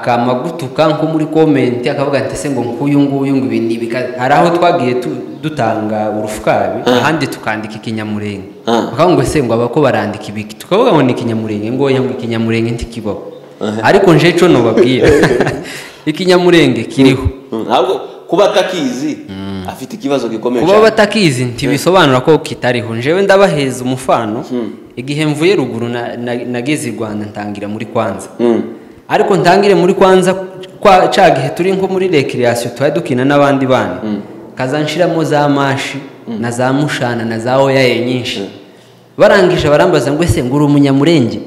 akamagutuka nko muri komenti akavuga ati ese ngo nk'uyu nguyu ngo ibi ni ibika hari aho twagiye tu- dutanga urufukari ahandi tukandika ikinyamurenge Ah. bakavuga ngo ese ngo abako barandika ibiki tukavuga ngo ni ikinyamurenge ngo oya ngo ikinyamurenge ntikibaho ariko nje cyo nubabwira ikinyamurenge kiriho Mm, ahubwo kuba atakizi afite ikibazo gikomeye kuba cyane batakizi ntibisobanura ko kitariho njewe ndabaheza umufano igihe mvuye ruguru na- na- nageze i rwanda ntangira muri kwanza Mm, ariko ntangire muri kwanza kwa ca gihe turi nko muri recreation tuba dukina n'abandi bana kaza nshiramo za mashi na za mushana na za oyaye nyinshi barangije barambaza ngo ese ngo uri umunyamurenge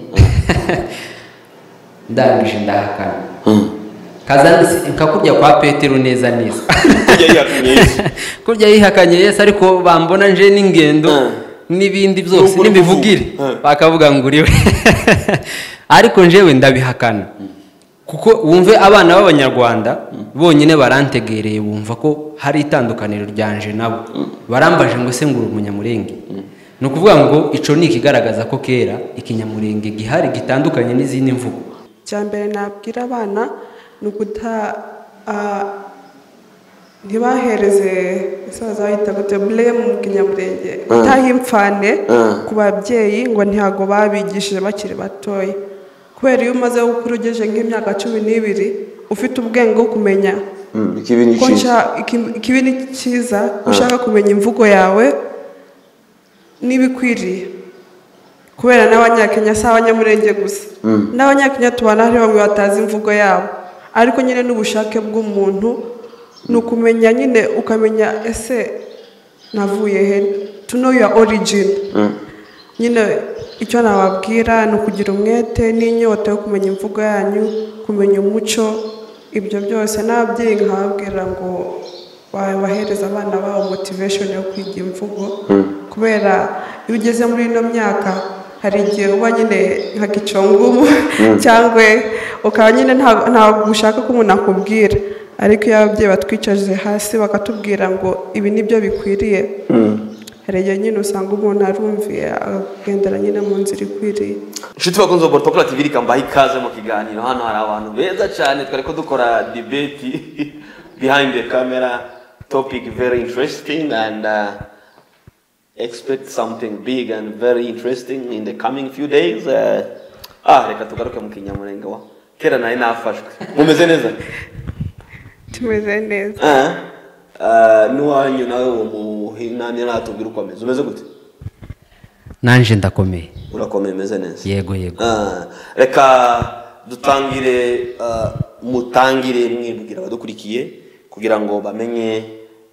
ndangije ndahakana mm. kaza nsi- nkakubya kwa petero neza neza Kujya yihakanira Yesu. kurya yihakanye yesu ariko bambona nje n'ingendo Mm. n'ibindi N'ubwo byose uri n'imivugire kuvuga. Mm. bakavuga ngo uriwe ariko njewe ndabihakana kuko wumve abana b'abanyarwanda bonyine barantegereye bumva ko hari itandukaniro ryanje nabo barambaje ngo se ngo uri umunyamurenge ni ukuvuga ngo ico ni ikigaragaza ko kera ikinyamurenge gihari gitandukanye n'izindi mvugo icya mbere nabwira abana ni ukuta ah, ntibahereze isaza bahita gute buremu mu kinyamurenge gutaha imfane Mm. ku babyeyi ngo ntihago babigishije bakiri batoya kubera iyo umaze gukura ugejeje nk'imyaka cumi n'ibiri ufite ubwenge bwo kumenya Mm, ikibi ni ko cyiza nshaka ikibi ni cyiza ko ushaka kumenya imvugo yawe n'ibikwiriye kubera n'abanyakenya si abanyamurenge gusa n'abanyakenya tubana hari bamwe batazi imvugo yabo ariko nyine n'ubushake bw'umuntu ni ukumenya nyine ukamenya ese navuye he to know your origin Mm. nyine icyo nababwira ni ukugira umwete n'inyota yo kumenya imvugo yanyu kumenya umuco ibyo byose n'ababyeyi nkababwira ngo bahereza abana babo motivation yo kwiga imvugo kubera iyo ugeze muri ino myaka hari igihe uba nyine nka gicongumu cyangwa ukaba nyine nta- ntabwo ushaka ko umuntu akubwira ariko iyo ababyeyi batwicaje hasi bakatubwira ngo ibi ni byo bikwiriye hari igihe nyine usanga umuntu arumviye akagendera nyine mu nzira ikwiriye inshuti bakunze wa porotokora tv reka mbahe ikaze mu kiganiro hano hari abantu beza cyane twari ko dukora debate behind the camera topic very interesting and uh, expect something big and very interesting in the coming few days uh, ah reka tugaruke mu kinyamurenge wa kera nari nafashwe mumeze neza tumeze neza Ah, ah, n'uwanyu nawe uwo muhinani natubwira uko ameze umeze gute nanje ndakomeye urakomeye umeze neza yego yego Ah, reka dutangire ah, mutangire mwibwira abadukurikiye kugira ngo bamenye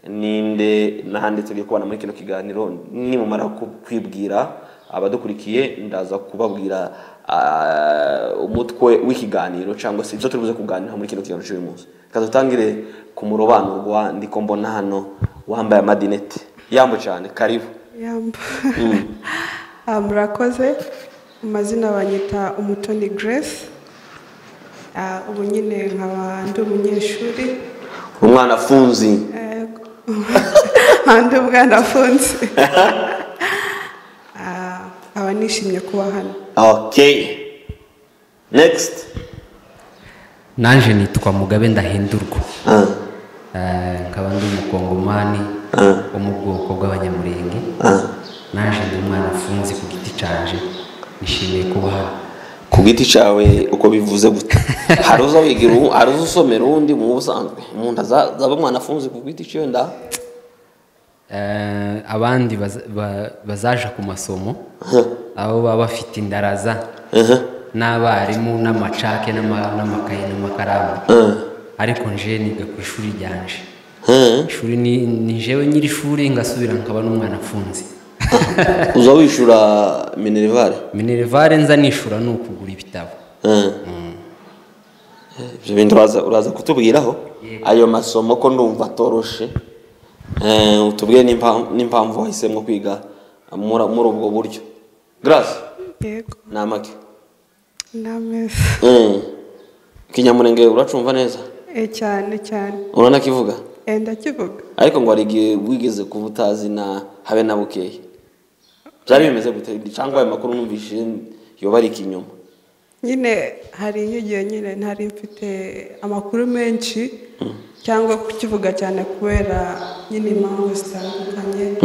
ninde n'ahandi tugiye kubana muri kino kiganiro nimumara ku- kwibwira abadukurikiye ndaza kubabwira ah, umutwe w'ikiganiro cyangwa se ibyo turi buze kuganira muri kino kiganiro cy'uyu munsi reka dutangire ku murobanurwa wa ndikombona hano wambaye amadinete yambo cyane karibu yamba Ah, murakoze mu mazina banyita umutoni grace Ah, ubu nyine nkaba ndi umunyeshuri umwana afunzi Eh, nkaba ndi umwana afunze Ah, nkaba nishimye kuba hano Okay. Next. nanje nitwa mugabe ndahindurwa Ah, Eh, nkaba ndi umukongomani Ah. wo mu bwoko bw'abanyamurenge ah. naje ndi umwana afunze ku giti canje nishimiye kuba hano Ku giti cyawe uko bivuze gute? Hari uza wigira ubu- hari uza usomera undi mu busanzwe. Mu nda za- zaba mwana afunze ku giti cyawe nda. Eh, abandi baza- ba- bazaja ku masomo abo baba bafite indaraza n'abarimu n'amacake n'ama- n'amakaye n'amakaramu ariko nje niga ku ishuri ryanje Eh, ishuri ni ni jewe nyiri shuri ngasubira nkaba n'umwana afunze Uza wishura minerivare. minerivare nza nishura ni ukugura ibitabo Eh. Ibyo bintu uraza uraza kutubwiraho ayo masomo ko ndumva atoroshe. Eh, utubwiye n'impamvu n'impamvu wahisemo kwiga muri muri ubwo buryo. Grace, yego ni amake. n'ameza Mm. kinyamurenge uracumva neza Eh, cyane cyane uranakivuga Eh, ndakivuga ariko ngo hari igihe wigeze kuba utazi na habe na bukeya byari bimeze gute cyangwa ayo makuru numvise yoba ari ikinyoma nyine hari nk'igihe nyine ntari mfite amakuru menshi cyangwa kukivuga cyane kubera nyine impamvu zitandukanye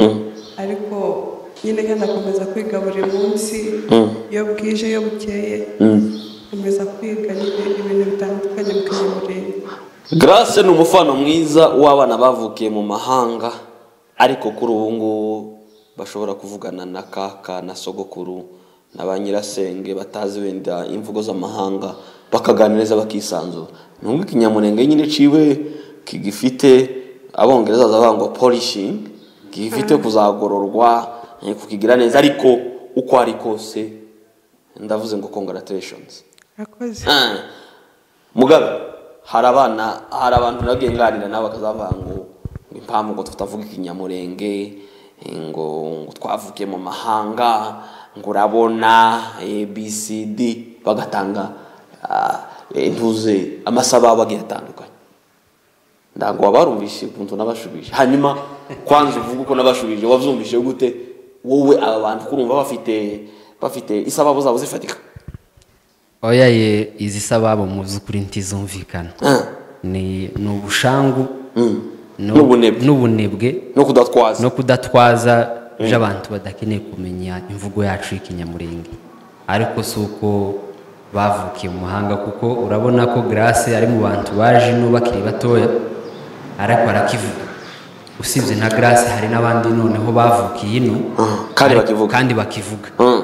ariko nyine kandi akomeza kwiga buri munsi iyo bwije iyo bukeye akomeza kwiga nyine ibintu bitandukanye bikamurinda Grace ni umufano mwiza w'abana bavukiye mu mahanga ariko kuri ubu ngubu bashobora kuvugana na kaka na sogokuru na ba nyirasenge batazi wenda imvugo z'amahanga bakaganiriza bakisanzura nubwo ikinyamurenge nyine ciwe kigifite abongereza bangwa polishing gifite kuzagororwa eh, kukigira neza ariko uko ari kose ndavuze ngo congratulations akoze Ah. mugabe hari abana hari abantu nagiye nganira nabo bakazavuga ngo ngo impamvu ngo tutavuga ikinyamurenge eh, ngo ngo twavukiye mu mahanga ngo urabona abcd bagatanga ah, intuze amasaba bagiye atandukanye ntabwo wabarumvise ukuntu nabashubije hanyuma kwanza uvuga uko nabashubije wabyumvise gute wowe aba bantu kurumva bafite bafite isababo zabo zifatika oya ye izi sababo mu by'ukuri ntizumvikana Ah. ni ni ubushangu Mm. no- N'ubunebwe. n'ubunebwe no kudatwaza no kudatwaza by'abantu badakeneye kumenya imvugo yacu y'ikinyamurenge ariko si uko bavukiye mu mahanga kuko urabona ko grace ari mu bantu baje ino bakiri batoya ariko arakivuga usibye na grace hari n'abandi noneho bavukiye ino Mm, kandi ariko- bakivuga. kandi bakivuga Mm.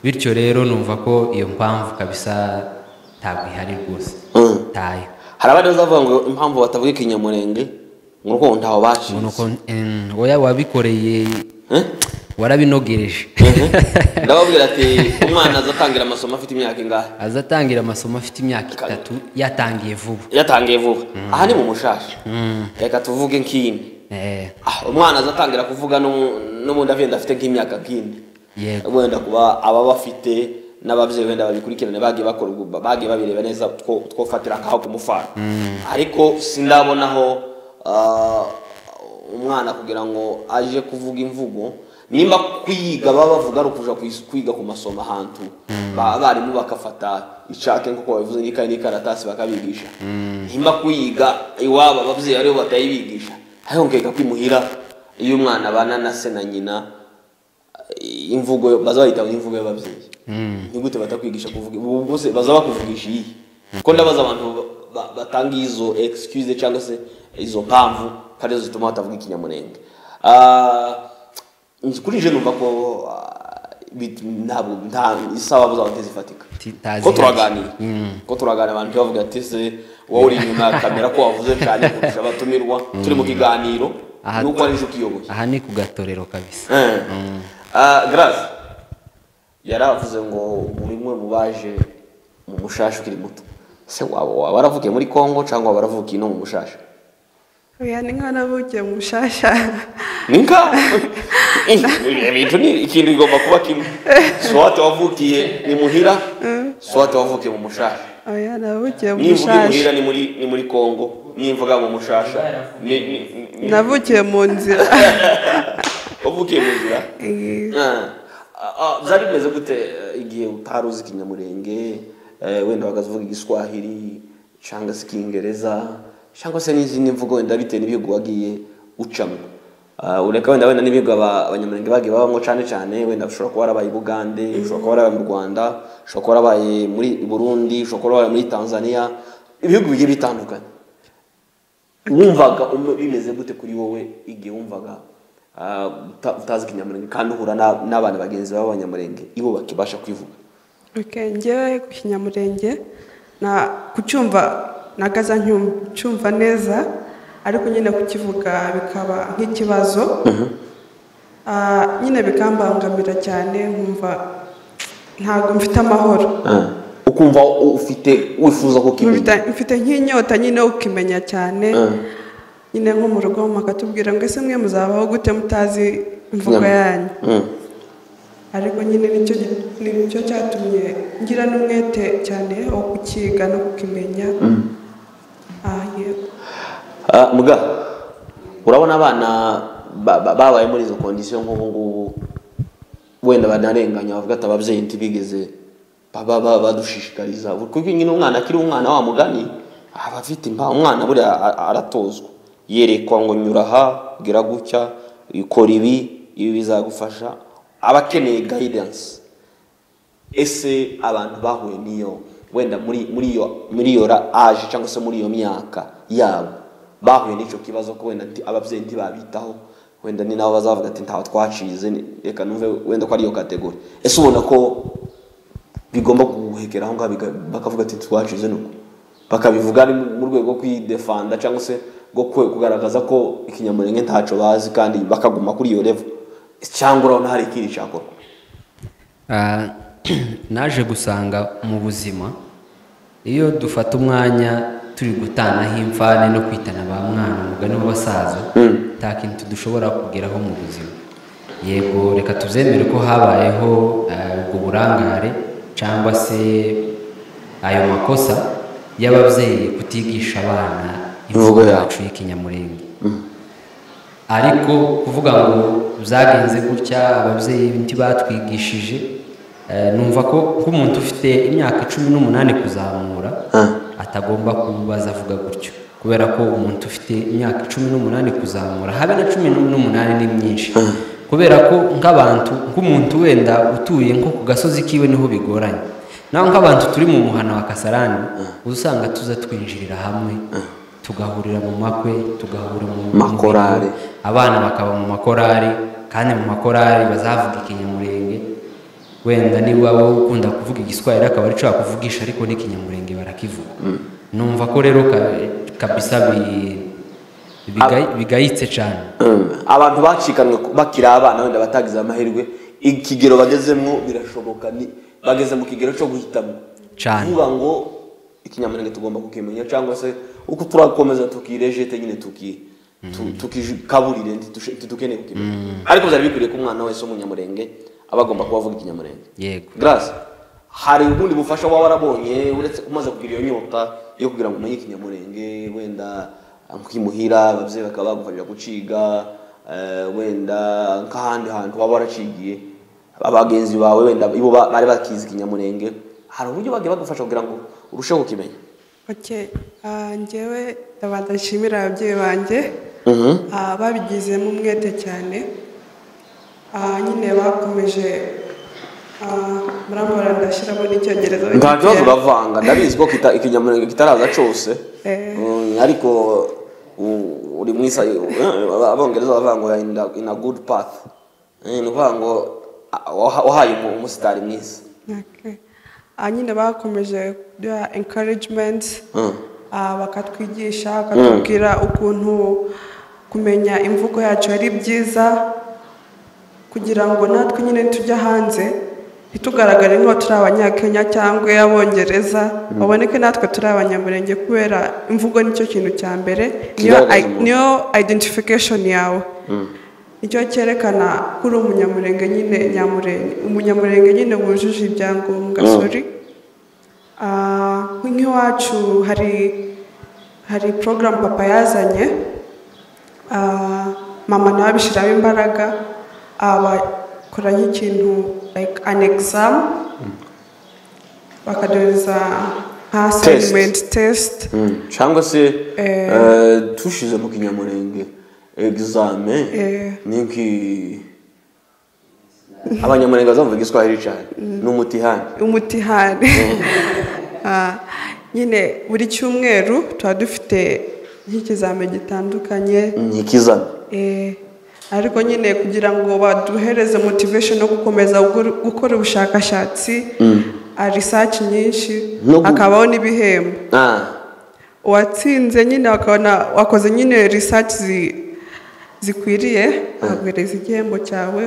bityo rero numva ko iyo mpamvu kabisa ntabwo ihari rwose Mm. tayo hari abandi bazavuga ngo impamvu batavuga ikinyamurenge ngo uko ntaho baciye ubona ko em, oya wabikoreye Eh? warabinogereje ndababwira ati umwana azatangira amasomo afite imyaka ingahe azatangira amasomo afite imyaka itatu yatangiye vuba yatangiye vuba aha ni mu mushasha reka tuvuge nk'ine Eh, Ah, umwana azatangira kuvuga n'umu- n'ubundi agenda afite nk'imyaka nk'ine Yego. wenda kuba aba bafite n'ababyeyi wenda babikurikirane bagiye bakora ubwo bagiye babireba neza two- twofatira nk'aho kumufana ariko sindabonaho ah, umwana kugira ngo aje kuvuga imvugo nimba kwiga baba bavuga ari ukuja kwis- kwiga ku masomo ahantu Ba- abarimu bakafata icake nk'uko babivuze n'ikayi n'ikaratasi bakabigisha nimba kwiga iwabo ababyeyi aribo batayibigisha hayongeka kwimuhira iyo umwana abana na se na nyina imvugo baza bayita imvugo y'ababyeyi ni gute batakwigisha kuvuga ubu bose baza bakuvugisha iyi ko ndabaza abantu ba- ba- batanga izo excuse cyangwa se izo mpamvu kandi zo zituma batavuga ikinyamurenge Ah, kuri je numva ko ah, bi- ntabwo nta isababu zawe ntizifatika Titazi- ko turaganira ko turaganira abantu bavuga ati se wowe uri inyuma ya kamera ko wavuze cyane kurusha abatumirwa turi mu kiganiro Aha- nuko ari inshuti iyoboye aha ni ku gatorero kabisa grace yaravuze ngo muri mwe mubaje mu mushasha ukiri muto se waba waba waravukiye muri congo cyangwa waba waravukiye no mu mushasha oya ni nka navukiye mu bushasha ni nka ibintu ni ikintu bigomba kuba kimwe swate wavukiye ni muhira swate wavukiye mu mushasha oya navukiye mu nimvuga i muhira bushasha ni muri ni muri congo nimvuga mu mushasha ni ni- ni- navukiye mu nzira wavukiye mu nzira Eh, Ah, ah, byari bimeze gute eh, igihe utari uzi ikinyamurenge eh, wenda bakavuga igiswahili cyangwa se ikingereza cyangwa se n'izindi mvugo wenda bitewe n'ibihugu wagiye ucamo Ah, ureka wenda wenda n'ibihugu aba- abanyamurenge bagiye babamo cyane cyane wenda ushobora kuba warabaye i bugande ushobora kuba warabaye mu rwanda ushobora kuba warabaye muri burundi ushobora kuba warabaye muri tanzania ibihugu bigiye bitandukanye wumvaga umu- bimeze gute kuri wowe igihe wumvaga ah, uta- utazi ikinyamurenge kandi uhura na- n'abana bagenzi bawe b'abanyamurenge ibo bakibasha kwivuga Okay, njyewe ku kinyamurenge na kucyumva nagaza ncyum- cyumva neza ariko nyine kukivuga bikaba nk'ikibazo Ah, nyine bikambangamira cyane nkumva ntabwo mfite amahoro ukumva u- ufite wifuza kukimenya Mfite- mfite nk'inyota nyine yo kukimenya cyane nyine nko mu rugo makatubwira ngo ese mwe muzabaho gute mutazi imvugo Nyama. yanyu Mm. ariko nyine nicyo nicyo cyatumye ngira n'umwete cyane wo kukiga no kukimenya Ah, yego. Ah, muga urabona abana ba- ba- babaye muri izo kondisiyo nk'ubu ngubu wenda banarenganya bavuga ati ababyeyi ntibigeze baba ba- badushishikariza kuko nyine umwana akiri umwana wa mugani aba afite impa umwana buriya a- a- aratozwa yerekwa ngo nyura aha gira gutya ikora ibi ibi bizagufasha aba akeneye guidance ese abantu bahuye n'iyo wenda muri muri iyo muri iyo ra- age cyangwa se muri iyo myaka yabo bahuye n'icyo kibazo ko wenda nti- ababyeyi ntibabitaho wenda ni nabo bazavuga ati ntaho twacize ni- reka numve wenda ko ari iyo kategori ese ubona ko bigomba guhekera aho ngaho biga- bakavuga ati twacize nuko bakabivuga ari mu- mu rwego rwo kwidefanda cyangwa se rwo kwe- kugaragaza ko ikinyamurenge ntacyo bazi kandi bakaguma kuri iyo level cyangwa urabona hari ikindi cyakorwa Ah, naje gusanga mu buzima iyo dufata umwanya turi gutanaho imfane no kwitana ba mwana umugani w'abasaza nta kintu dushobora kugeraho mu buzima yego reka tuzemere ko habayeho ah, ubwo burangare cyangwa se ayo makosa y'ababyeyi kutigisha abana Imvugo imvugo yabo. yacu y'ikinyamurenge ariko kuvuga ngo byagenze gutya ababyeyi ntibatwigishije eh, numva ko nk'umuntu ufite imyaka cumi n'umunani kuzamura Ah. atagomba kubaza avuga gutyo kubera ko umuntu ufite imyaka cumi n'umunani kuzamura habe na cumi n'umunani ni myinshi kubera ko nk'abantu nk'umuntu wenda utuye nko ku gasozi kiwe niho bigoranye naho nk'abantu turi mu muhana wa kasarani uba usanga tuza twinjirira hamwe tugahurira mu makwe tugahurira mu mu Makorari. bigo, abana bakaba mu makorari kandi mu makorari bazavuga ikinyamurenge wenda niba wowe ukunda kuvuga igiswahili akaba ari cyo wakuvugisha ariko n'ikinyamurenge barakivuga numva ko rero ka- kabisa bi- bigayi- bigayitse cyane abantu bacikanwe ku- bakiri abana wenda batagize amahirwe ikigero bagezemo birashoboka ni bageze mu kigero cyo guhitamo Cyane. kuvuga ngo ikinyamurenge tugomba kukimenya cyangwa se uko turakomeza tukirejete nyine tuki tu- tukikaburire ntitushe- ntitukeneye kukimenya ariko byari bikwiriye ko umwana wese w'umunyamurenge aba agomba kuba avuga ikinyamurenge yego grace hari ubundi bufasha waba warabonye uretse umaze kugira iyo nyota yo kugira ngo umenye ikinyamurenge wenda nkimuhira ababyeyi bakaba bagufasha guciga eh, wenda nk'ahandi hantu waba waracigiye abagenzi bawe wenda ibo ba- bari bakizi ikinyamurenge hari uburyo bagiye bagufasha kugira ngo urusheho kukimenya oke ah, njyewe badashimira ababyeyi banjye ah, babigizemo umwete cyane Ah, nyine bakomeje ah, murambara ndashyiramo n'icyongereza nta kibazo uravanga ndabizi ko kita- ikinyamurenge kitaraza cyose Eh. Mm, ariko u- uri mwisa abongereza bavuga ngo in a- in a good path Eh, ni ukuvuga ngo ah, waha- wahaye umu- umusitari mwiza Okay. Ah, nyine bakomeje kuduha encouragement Mm. ah, bakatwigisha bakatubwira ukuntu kumenya imvugo yacu ari byiza kugira ngo natwe nyine tujya hanze ntitugaragare nk'aho turi abanyakenya cyangwa abongereza baboneke natwe turi abanyamurenge kubera imvugo nicyo kintu cya mbere niyo Kigaragaza i- umuntu. niyo identification yawe nicyo cyerekana ko uri umunyamurenge nyine nyamurenge umunyamurenge nyine wujuje ibyangombwa Mm. sori Ah, nk'iwacu hari hari porogaramu papa yazanye Ah, mama nawe abishyiramo imbaraga abakora nk'ikintu like an exam bakaduhereza nka Test. assignment test cyangwa se Eh. eh, tushize mu kinyamurenge egizame Eh. ni nki abanyamurenge bazavuga igiswahili cyane ni umutihani umutihane Ah, nyine buri cyumweru tuba dufite nk'ikizame gitandukanye ni ikizana Eh, ariko nyine kugira ngo baduhereze motivation yo gukomeza gukora- gukora ubushakashatsi ah, research nyinshi No gu- hakabaho n'ibihembo Ah. uwatsinze nyine bakabona wakoze nyine research zi- zikwiriye aguhereza igihembo cyawe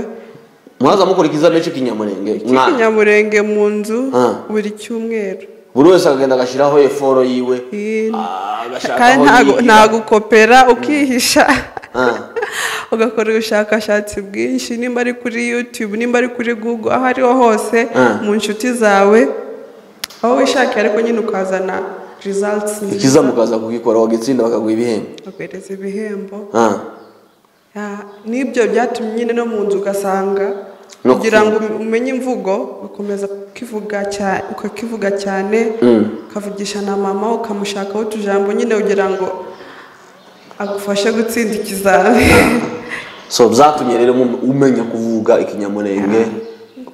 mwaza mukora ikizamini cy'ikinyamurenge mwana cy'ikinyamurenge mu nzu Ah. buri cyumweru buri wese akagenda agashyiraho eforo yiwe Eh, Ah, agashaka aho kandi ntago- yigira. ntagukopera ukihisha Ah. ugakora ubushakashatsi bwinshi nimba ari kuri youtube nimba ari kuri google aho ariho hose Ah. mu nshuti zawe aho wishakiye ariko nyine ukazana results nziza, ikizamu ukaza kugikora wagitsinda bakaguha ibihembo baguhereza ibihembo Ah. Ya, n'ibyo byatumye nyine no mu nzu ugasanga No kugira ngo kufunga. umenye imvugo ugakomeza ukivuga cyane ukakivuga cyane ukavugisha na mama ukamushakaho utujambo nyine kugira ngo agufashe gutsinda ikizami so byatumye rero mu- umenya kuvuga ikinyamurenge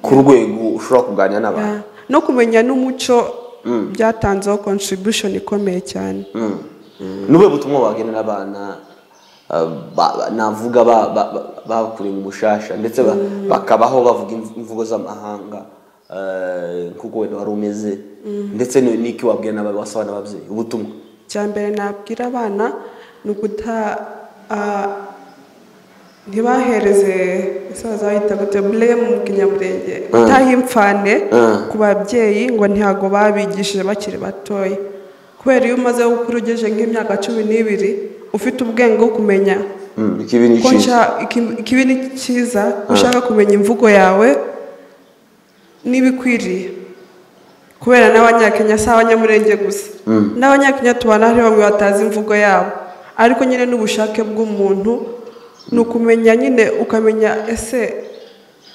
ku rwego ushobora kuganira n'abantu no kumenya n'umuco byatanzeho contribution ikomeye cyane Mm. nube butumwa wagenera abana uh, ba- ba- navuga ba- ba- ba- bakuriye mu mushasha ndetse ba- bakabaho bavuga imv- imvugo z'amahanga eh, nk'uko wenda wari umeze ndetse ni- n'iki wabwira n'aba- wasaba n'ababyeyi ubutumwa icya mbere nabwira abana ni uguta ah, ntibahereze ese bazahita gute buremu mu kinyamurenge gutaha imfane Mm. ku babyeyi ngo ntihago babigishije bakiri batoya kubera iyo umaze gukura ugejeje nk'imyaka cumi n'ibiri ufite ubwenge bwo kumenya Mm, ikibi ni ko ikibi. nshaka iki- ikibi ni cyiza ko ushaka kumenya imvugo yawe n'ibikwiriye kubera n'abanyakenya si abanyamurenge gusa n'abanyakenya tubana hari bamwe batazi imvugo yabo ariko nyine n'ubushake bw'umuntu ni ukumenya nyine ukamenya ese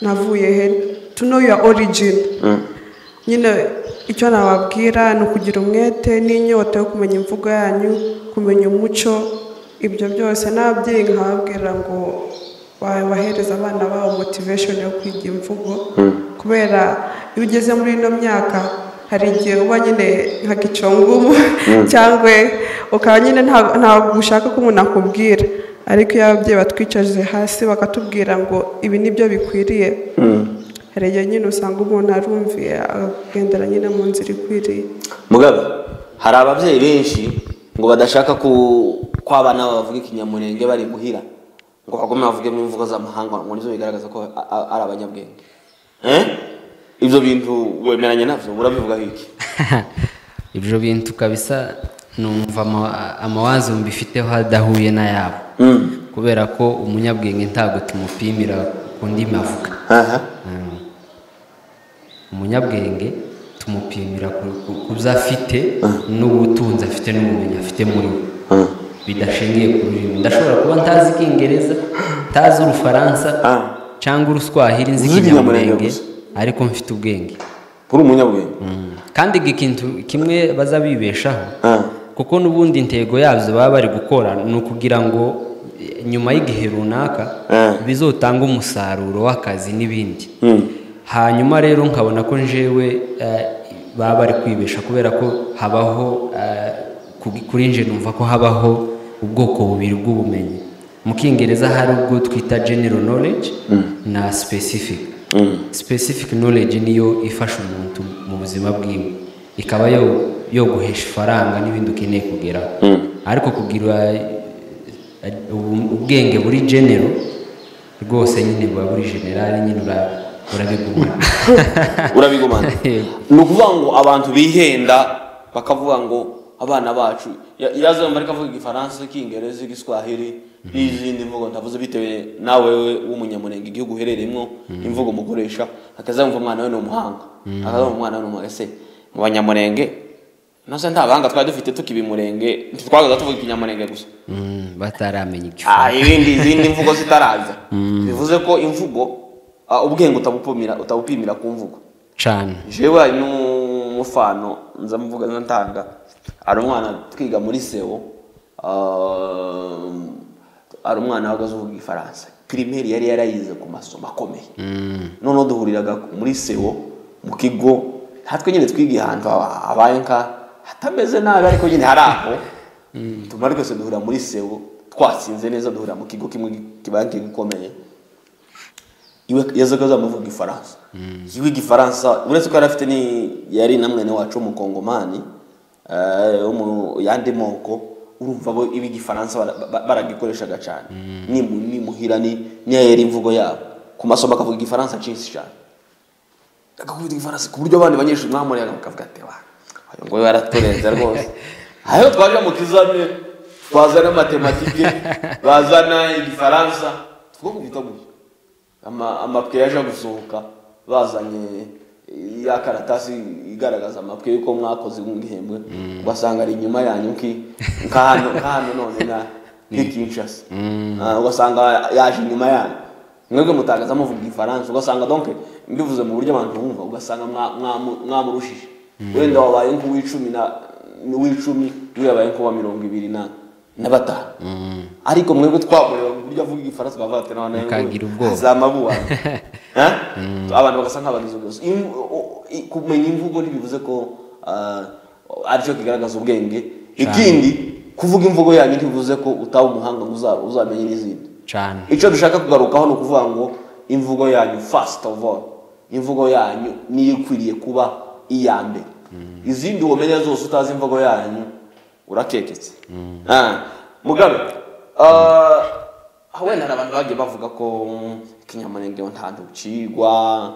navuye he to know your origin nyine icyo nababwira ni ukugira umwete n'inyota yo kumenya imvugo yanyu kumenya umuco ibyo byose nababyeyi nkababwira ngo bahereza abana babo motivation yo kwiga imvugo kubera iyo ugeze muri ino myaka hari igihe uba nyine nka gicongumu cyangwa ukaba nyine nta- ntabwo ushaka ko umuntu akubwira ariko iyo ababyeyi batwicaje hasi bakatubwira ngo ibi nibyo bikwiriye hari igihe nyine usanga umuntu arumviye akagendera nyine mu nzira ikwiriye mugabe hari ababyeyi benshi ngo badashaka ko ko abana babo bavuga ikinyamurenge bari guhira ngo bagome bavuge mu mvugo z'amahanga ngo nibyo bigaragaza ko a- a- ari abanyabwenge Eh? ibyo bintu wemeranya nabyo urabivugaho iki ibyo bintu kabisa numva ama- amawazo mbifiteho adahuye n'ayabo kubera ko umunyabwenge ntabwo tumupimira ku ndimi avuga Aha. Mm. umunyabwenge tumupimira ku- ku- ku byo afite n'ubutunzi afite n'ubumenyi afite muri we bidashingiye ku rurimi ndashobora kuba ntazi icyingereza ntazi urufaransa Ah. cyangwa uruswahili nzi Uzi ikinyamurenge ikinyamurenge gusa. ariko mfite ubwenge uri umunyabwenge Mm. kandi iki kintu kimwe baza bibeshaho Ah. kuko n'ubundi intego yabyo baba bari gukora ni ukugira ngo eh, nyuma y'igihe runaka Eh. bizotange umusaruro w'akazi n'ibindi Mm. hanyuma rero nkabona ko njewe eh, baba bari kwibesha kubera ko habaho eh, ku- kuri nje numva ko habaho ubwoko bubiri bw'ubumenyi mu kingereza hari ubwo twita general knowledge na specific specific knowledge niyo ifasha umuntu mu buzima bwiwe ikaba yo- yo guhesha ifaranga n'ibindi ukeneye kugeraho ariko kugira eh, ubu- ubwenge buri general rwose nyine buba buri generali nyine ura- urabigumana urabigumana Yego. ni ukuvuga ngo abantu bihenda bakavuga ngo abana bacu ya- yazo mbarika avuga igifaransa icyingereza igiswahili n'izindi mvugo ndavuze bitewe nawe we w'umunyamurenge igihugu uherereyemo imvugo mukoresha akazamva umwana we ni umuhanga akazamva umwana we ni umuhanga ese mu banyamurenge nase nta bahanga twari dufite tukiba imurenge twagaga tuvuga ikinyamurenge gusa Mm, bataramenya icyo Ah, ibindi izindi mvugo zitaraza bivuze ko imvugo ah, ubwenge utabupimira utabupimira ku mvugo cyane jewe hari n'umufano nza mvuga nza ntanga hari umwana twiga muri sewo um, hari umwana wahagaze uvuga igifaransa pirimeri yari yarayize ku masomo akomeye noneho duhuriraga muri sewo mu kigo natwe nyine twiga ahantu haba- habaye nka hatameze nabi ariko nyine hari aho tumara twese duhurira muri sewo twatsinze neza duhurira mu kigo kimwe kibanki gikomeye iwe yazaga azamuvuga igifaransa yiwe igifaransa uretse ko yari afite ni yari na mwene wacu w'umukongomani eh, wo mu yandi moko urumva bo ibi igifaransa bara- ba- baragikoreshaga cyane ni mu- ni muhira ni niyo yari imvugo yabo ku masomo akavuga igifaransa cyinshi cyane agakubita igifaransa ku buryo abandi banyeshuri mwamurega bakavuga ati wa uyu nguyu yaraturenze rwose hariho twaje mu kizame twazana matematike bazana igifaransa twakubita gutya Ama- amapwe yaje gusohoka bazanye ya karatasi igaragaza amapwe y'uko mwakoze nk'igihembwe ugasanga ari inyuma yanyu nki- nka hano nka hano none na nkikinshasa ugasanga yaje inyuma yanyu mwebwe mutagaza muvuga igifaransa ugasanga donc mbivuze mu buryo abantu bumva ugasanga mwa- mwamu- mwamurushije wenda wabaye nk'uw'icumi na uw'icumi we yabaye nk'uwa mirongo ibiri na na batanu ariko mwebwe twamureba mu buryo avuga igifaransa twavuga ati noneho Mukagira ubwoba." azamabuwa abantu bagasa nk'abagize ubuyobozi Im- o- i- kumenya imvugo ntibivuze ko ah, aricyo kigaragaza ubwenge ikindi kuvuga imvugo yanyu ntibivuze ko utaba umuhanga ngo uza- uzamenye n'izindi cyane icyo dushaka kugarukaho ni ukuvuga ngo imvugo yanyu first of all imvugo yanyu niyo ikwiriye kuba iya mbere izindi wamenya zose utazi imvugo yanyu urakeketse Ah, mugabe ah, wenda hari abantu bagiye bavuga ko mm, ikinyamurenge ntabwo ucigwa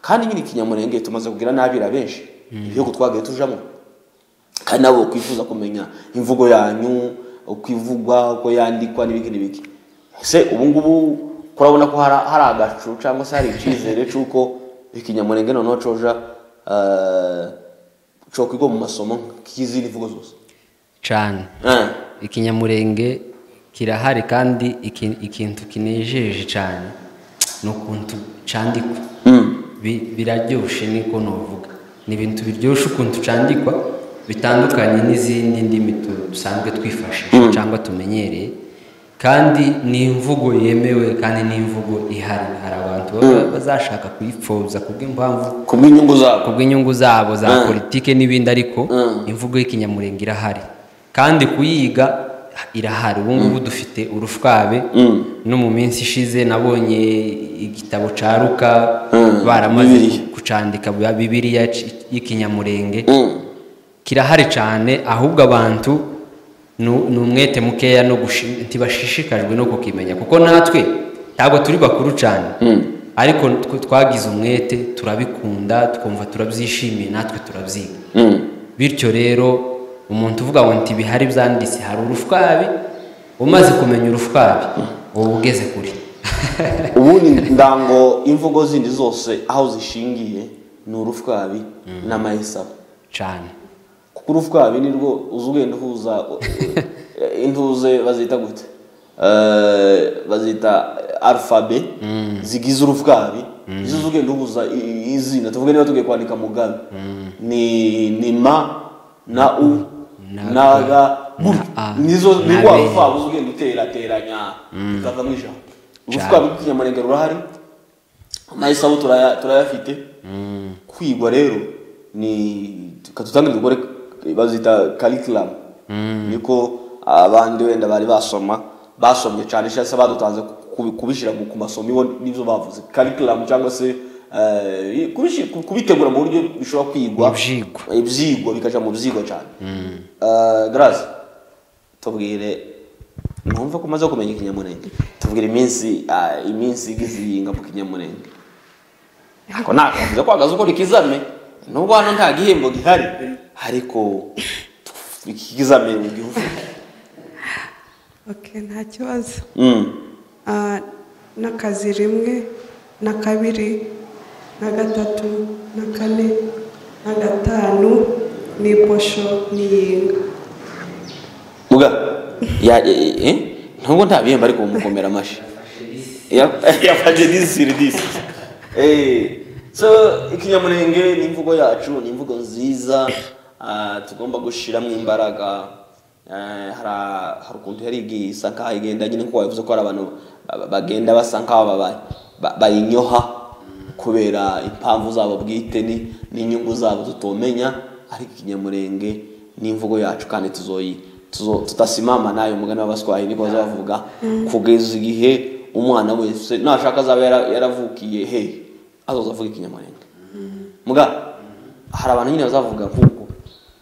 kandi nyine ikinyamurenge tumaze kubwira n'abira benshi ibihugu twagiye tujamo kandi nabo kwifuza kumenya imvugo yanyu uko ivugwa uko yandikwa n'ibiki n'ibiki ese ubu ngubu kurabona ko hari hari agacu cyangwa se hari icyizere cy'uko ikinyamurenge noneho coja eh, cokwigwa mu masomo nk'izindi mvugo zose cyane Eh, ikinyamurenge kirahari kandi iki- ikintu kinejeje cyane ni ukuntu cyandikwa Bi- biraryoshye niko nuvuga ni ibintu biryoshye ukuntu cyandikwa bitandukanye n'izindi ndimi tu- dusanzwe twifashisha cyangwa tumenyereye kandi ni imvugo yemewe kandi ni imvugo ihari hari abantu baba bazashaka kuyipfobya kubw'impamvu ku bw'inyungu zabo kubw'inyungu zabo za Mm. politike n'ibindi ariko Mm. imvugo y'ikinyamurenge irahari kandi kuyiga irahari ubu ngubu dufite urushwabe Mm. no mu minsi ishize nabonye igitabo cya ruka Mm. baramaze Bibiliya. kucandika ya bibiliya c- y'ikinyamurenge Mm. kirahari cyane ahubwo abantu nu- ni umwete mukeya no gushi- ntibashishikajwe no kukimenya kuko natwe ntabwo turi bakuru cyane ariko twe twagize umwete turabikunda twumva turabyishimiye natwe turabyiga Mm. bityo rero umuntu uvuga ngo nti bihari byanditse hari urushwabi umaze kumenya urushwabi uba ugeze kure ubundi ndango imvugo zindi zose aho zishingiye ni urushwabi n'amahisabo cyane kuko urufwabi ni rwo uza ugenda uhuza eh, intuze bazita gute Eh, bazita alfabe zigize urufwabi izo uza ugenda uhuza i- i- izina tuvuge niba tugiye kwandika mugabe ni ni ma na u na ga A, nizo na ni wa be. rufwabi uza ugenda uterateranya bikavamo ijambo urufwabi rw'ikinyamurenge rurahari amahisabu turaya- turayafite kwigwa rero ni katutangire dukore bazita curriculum niko abandi wenda bari basoma basomye cyane cyangwa se badutanze kubi- kubishyira mu- ku masomo ibo n'ibyo bavuze curriculum cyangwa se eh, kubishi- ku- kubitegura mu buryo bishobora kwigwa Mu byigwa. ibyigwa bikaja mu byigwa cyane Eh, grace tubwire numva ko umaze kumenya ikinyamurenge tubwire iminsi ah, iminsi igize iyi mu kinyamurenge ntabwo nakunze kwagaza ukora ikizame nubwo hano nta gihembo gihari ariko iki kizame mu gihugu oke nta kibazo Mm. Ah, n'akazi rimwe na kabiri na gatatu na kane na gatanu ni iposho n'iyinga Muga, ya- eh, eh, nubwo nta bihembo ariko mukomera amashyi Ya- yafashe disiri disi so ikinyamurenge ni imvugo yacu ni imvugo nziza ah, tugomba gushyiramo imbaraga Eh, hari- hari ukuntu yari igiye isa nkaho igenda nyine kuko bivuze ko hari abantu ba- bagenda basa nkaho baba- ba- bayinyoha kubera impamvu zabo bwite ni- n'inyungu zabo tutomenya ariko ikinyamurenge ni imvugo yacu kandi tuzoyi tuzo- tutasimama nayo umugani w'abaswayi niko bazavuga kugeza igihe umwana wese nashaka azaba yara- yaravukiye he azoza avuga ikinyamurenge muga hari abantu nyine bazavuga nk'uko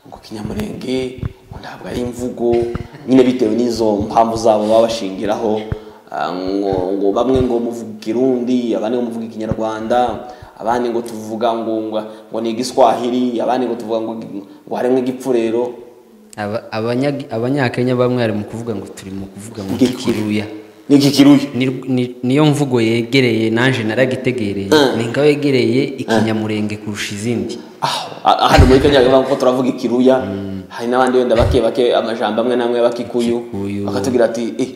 ngo ikinyamurenge ngo ntabwo ari imvugo nyine bitewe n'izo mpamvu zabo baba bashingiraho ah, ngo, ngo bamwe ngo muvuga ikirundi abandi ngo muvuga ikinyarwanda abandi ngo tuvuga ngo ngo, ngo ni igiswahili abandi ngo tuvuga ngo ngo harimo igipfurero Aba- abanya- abanyakenya bamwe bari mu kuvuga ngo turi mu kuvuga ngo Ngikuri. kikiruya n'iki kiruye Ni- ni- niyo mvugo yegereye naje naragitegereye Mm. ni nka wegereye ikinyamurenge kurusha izindi Ah, hano muri kenya bavuga ko turavuga ikiruya hari n'abandi wenda bake bake amajambo amwe n'amwe bakikuyu Kikuyu. bakatubwira ati eh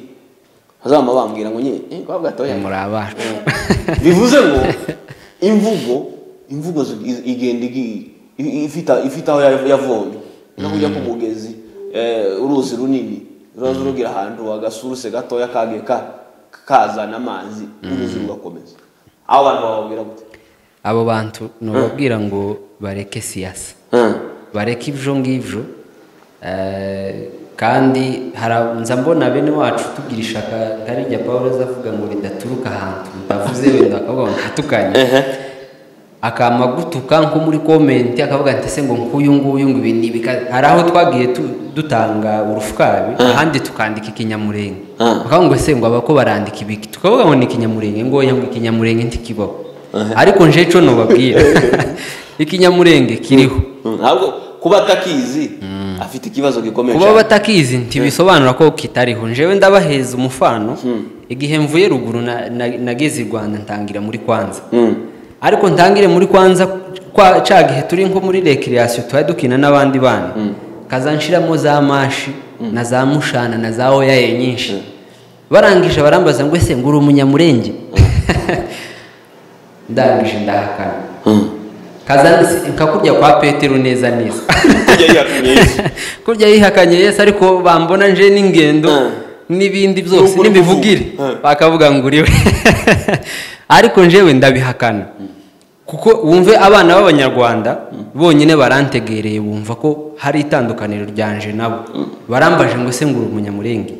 bazaba bambwira ngo nyine eh kwa gatoya muri abacu bivuze ngo imvugo imvugo zi- i- igenda igi- i- ifite ifite aho yav- yavomye no kujya ku mugezi eh, uruzi runini ruza rugira ahantu agasuruse gatoya kagiye ka- kazana amazi uruzi rugakomeza aho abantu bababwira gute abo bantu nubabwira ngo bareke siyasa bareke ibyo ngibyo eh, kandi hara- nza mbona bene wacu tugira ishaka nkarijya paul azavuga ngo ridaturuka ahantu mutavuze wenda akavuga ngo ntatukanye akama gutuka nko muri komenti akavuga ati ese ngo nk'uyu nguyu ngo ibi ni ibi kandi-" hari aho twagiye tu- dutanga urufukabi ahandi tukandika ikinyamurenge bakavuga ngo ese ngo abako barandika ibiki tukavuga ngo ni ikinyamurenge ngo oya ngo ikinyamurenge ntikibaho ariko nje cyo nubabwira ikinyamurenge kiriho ntabwo kuba atakizi afite ikibazo gikomeye kuba cyane batakizi ntibisobanura ko kitariho njyewe ndabaheza umufano igihe mvuye ruguru na- na- nageze i rwanda ntangira muri kwanza ariko ntangire muri kwanza kwa cya gihe turi nko muri rekiriyasiyo tuba dukina n'abandi bana kazanshiramo za mashi na za mushana na za oya ye nyinshi barangije barambaza ngo ese ngo uri umunyamurenge ndangije ndahakana kaza nka kurya kwa petero neza neza Kurya yihakanye Yesu. kurya yihakanye yesu ariko bambona nje n'ingendo Mm. n'ibindi byose N'ukuri n'imivugire kuvuga. Mm. bakavuga ngo uriwe ariko njewe ndabihakana kuko wumve abana b'abanyarwanda bonyine barantegereye bumva ko hari itandukaniro ryanje nabo barambaje ngo ese ngo uri umunyamurenge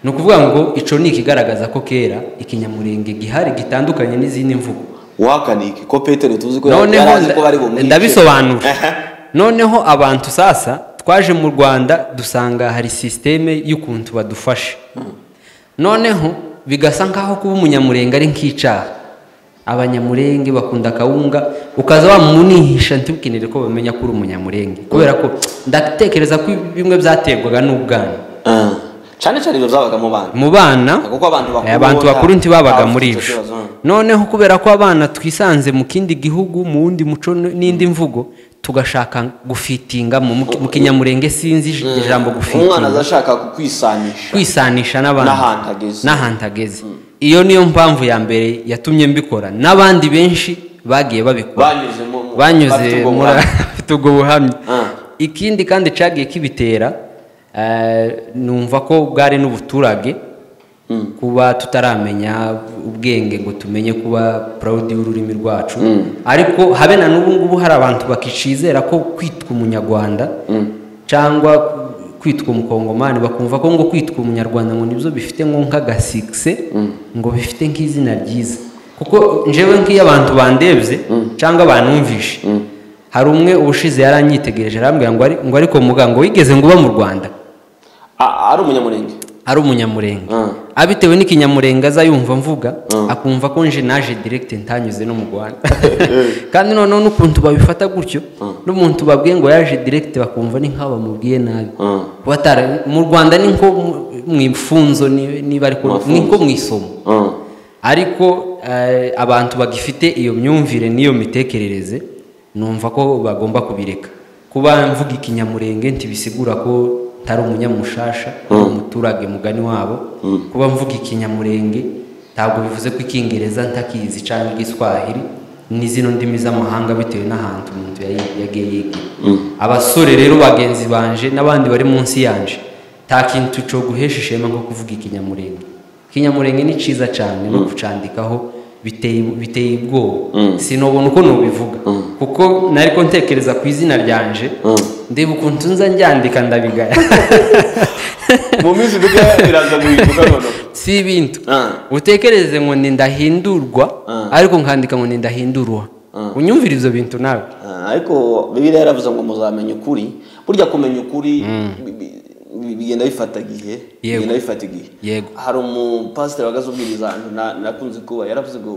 ni ukuvuga ngo ico ni ikigaragaza ko kera ikinyamurenge gihari gitandukanye n'izindi mvugo wahakaniye iki ko petero tuzi ko yari noneho azi ko bari bumwice ndabisobanura Aha. noneho abantu sasa twaje mu rwanda dusanga hari sisiteme y'ukuntu badufasha noneho bigasa nk'aho kuba umunyamurenge ari nk'icyaha abanyamurenge bakunda akawunga ukaza wamunihisha ntibwinire ko bamenya ko uri umunyamurenge kubera ko ndatekereza ko bimwe byaterwaga n'ubwana Ah. cyane cyane ibyo byabagamo bana mu bana Kuko abantu bakuru eh, abantu bakuru nta- ntibabaga nta- muri icyo ibyo kibazo, mm. noneho kubera ko abana twisanze mu kindi gihugu mu wundi muco n- n'indi mvugo tugashaka gufitinga mu mu- mu kinyamurenge sinzi ij- ijambo umwana gufitinga azashaka kukwisanisha kwisanisha n'abandi N'ahantu ageze. n'ahantu ageze iyo niyo mpamvu ya mbere yatumye mbikora n'abandi benshi bagiye babikora banyuze mu- mu- bafite banyuze ubwo muri buhamya. afite ubwo buhamya Ah. ikindi kandi cyagiye kibitera eh, numva ko bwari n'ubuturage kuba tutaramenya ubwenge ngo tumenye kuba proud y'ururimi rwacu ariko habe na n'ubu ngubu hari abantu bakicizera ko kwitwa umunyarwanda cyangwa kwitwa umukongomani bakumva ko ngo kwitwa umunyarwanda ngo nibyo bifite nko nk'agasikise ngo bifite nk'izina ryiza kuko njyewe nk'iyo abantu bandebye cyangwa banumvishe hari umwe ubushize yaranyitegereje arambwira ngo ari- ngo ariko muganga wigeze ngo uba mu rwanda Ah, ari umunyamurenge ari umunyamurenge Mm. abitewe n'ikinyamurenge aza yumva mvuga akumva ko nje naje direct ntanyuze no mu rwanda kandi noneho n'ukuntu babifata gutyo n'umuntu babwiye ngo yaje direct bakumva ni nk'aho bamubwiye nabi Mm. Kuba atara- mu rwanda ni nko mu- mu ifunzo ni- niba ariko ni nko mu isomo Mm. ariko eh, abantu bagifite iyo myumvire n'iyo mitekerereze numva ko bagomba kubireka kuba mvuga ikinyamurenge ntibisigura ko ntari umunyamushasha ari umuturage mugani wabo kuba mvuga ikinyamurenge ntabwo bivuze ko icyingereza ntakizi cyangwa igiswahili n'izino ndimi z'amahanga bitewe n'ahantu umuntu yayi- yagiye yiga abasore rero bagenzi banje n'abandi bari munsi yanje nta kintu cyo guhesha ishema nko kuvuga ikinyamurenge ikinyamurenge ni cyiza cyane no kucandikaho biteye biteye ubwoba sinubona uko nubivuga kuko nariko ntekereza ku izina ryanje ndeba ukuntu nza njyandika ndabigaya mu minsi mike biraza guhinduka noneho si ibintu Ah. utekereze ngo ni ndahindurwa Ah. ariko nkandika ngo ni ndahindurwa unyumvira ivyo bintu nawe Ah, ariko bibiliya yaravuze ngo muzamenya ukuri burya kumenya ukuri bi- bi- bi- bigenda bifata igihe Yego. bigenda bifata igihe Yego. hari umupasiteri wagaze ubwiriza ahantu na- nakunze kuba yaravuze ngo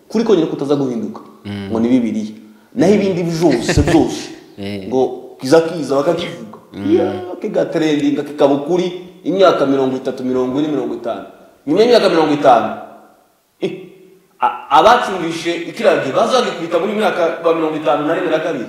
ukuri konyine kutaza guhinduka ngo ni bibiliya naho ibindi byose byose ngo kiza kiza bakakivuga Yeah, kigatrendinga kikaba ukuri imyaka mirongo itatu mirongo ine mirongo itanu nyuma y'imyaka mirongo itanu Eh, a- abacuruje ikiragi bazagikubita muri mwaka wa mirongo itanu na rimwe na kabiri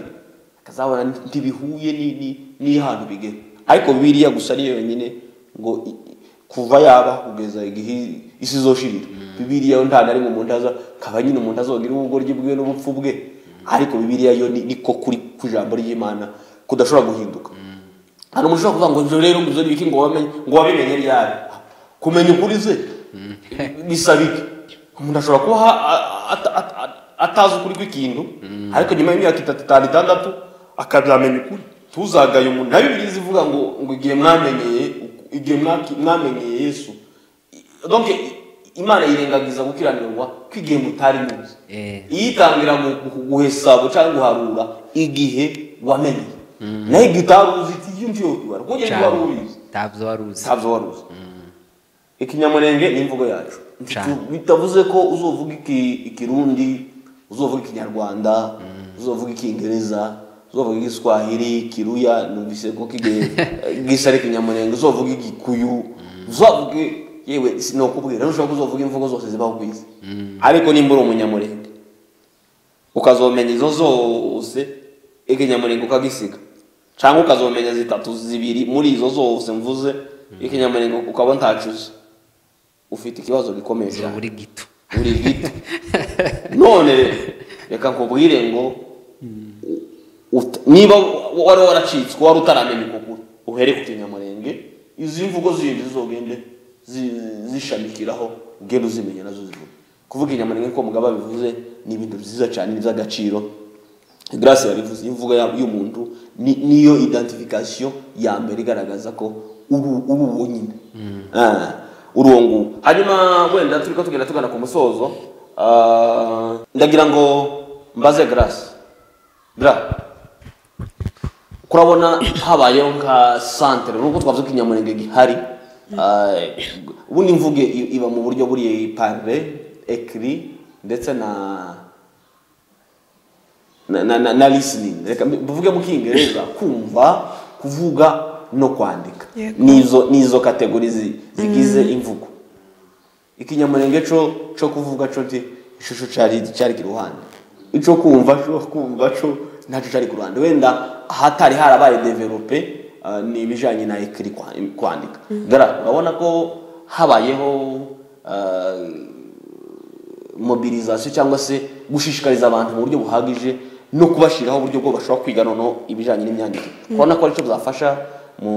akazabona ntibihuye ni- ni- n'ihantu bigera ariko biriya gusa niyo yonyine ngo i- i- kuva yaba kugeza igihe isi izoshirira bibiriya yo nta na rimwe umuntu aza kaba nyine umuntu azogira ubugoryi bwe n'ubupfu bwe ariko bibiriya yo ni- niko kuri ku ijambo ry'imana kudashobora guhinduka hari umuntu ushobora kuvuga ngo ibyo rero ngo ibyo ni ibiki ngo wamenye ngo wabimenye ryari kumenya ukuri ze bisaba iki umuntu ashobora kuba aha- a- a- a- a- atazi ukuri kw'ikintu ariko nyuma y'imyaka itatu itanu itandatu akazamenya ukuri ntuzagaye umuntu na bibiliya ivuga ngo ngo igihe mwamenyeye igihe mwaki- mwamenyeye yesu donc imana yirengagiza gukiranirwa ko igihe mutari muzi Eh. iyitangira mu gu- guhesabo cyangwa guharura igihe wamenye naho igihe utaruzi iki iyo ngiyo ubibara kuko ugenda cyane wari ubizi ntabyo wari uzi ntabyo wari uzi ikinyamurenge ni imvugo yacu Cyane. bitavuze ko uzovuga iki- ikirundi uzovuga ikinyarwanda uzovuga icyongereza uzovuga igiswahili ikiruya numvise ko kigiye bwise ari ikinyamurenge uzovuga igikuyu uzovuge yewe si- ni ukubwira ntushobora kuzovuga imvugo zose zibaho ku isi ariko nimba uri umunyamurenge ukazomenya izo zose ikinyamurenge ukagisiga cyangwa ukazomenya zitatu zibiri muri izo zose mvuze ikinyamurenge ukaba ntacuze ufite ikibazo gikomeye uzi cyane buri gito buri gito none reka nkubwire ngo ut- niba wari waracitswe wari utaramenya ukuguru uhere ku kinyamurenge izi mvugo zindi zizogende zi- zishamikiraho ugende uzimenya nazo zivuga kuvuga inyamurenge ko mugabo bivuze ni ibintu byiza cyane ni iby'agaciro grace yabivuze imvugo ya- y'umuntu ni- niyo identification ya mbere igaragaza ko uri uri uwo nyine Ah, uri uwo nguwo hanyuma wenda turi ko tugenda tugana ku musozo ah, ndagira ngo mbaze grace Gra kurabona habayeho nka santere nubwo twavuze ko inyamurenge gihari ah, ubundi imvuge i- iba mu buryo buriya parle ekiri ndetse na na, na, na, na listening reka mbi- mbivuge mu kingereza kumva kuvuga no kwandika Yego. nizo nizo kategori zi- zigize imvugo ikinyamurenge co co kuvuga co nti ishusho cari cari ku ruhande ico kumva co kumva co nacyo cari ku ruhande wenda ahatari harabaye develope uh, ni ibijanye na ekiri kwa- kwandika gara urabona ko habayeho uh, mobilisation cyangwa se gushishikariza abantu mu buryo buhagije no kubashyiraho uburyo bwo bashobora kwiga noneho ibijyanye n'imyandikire urabona ko aricyo byafasha mu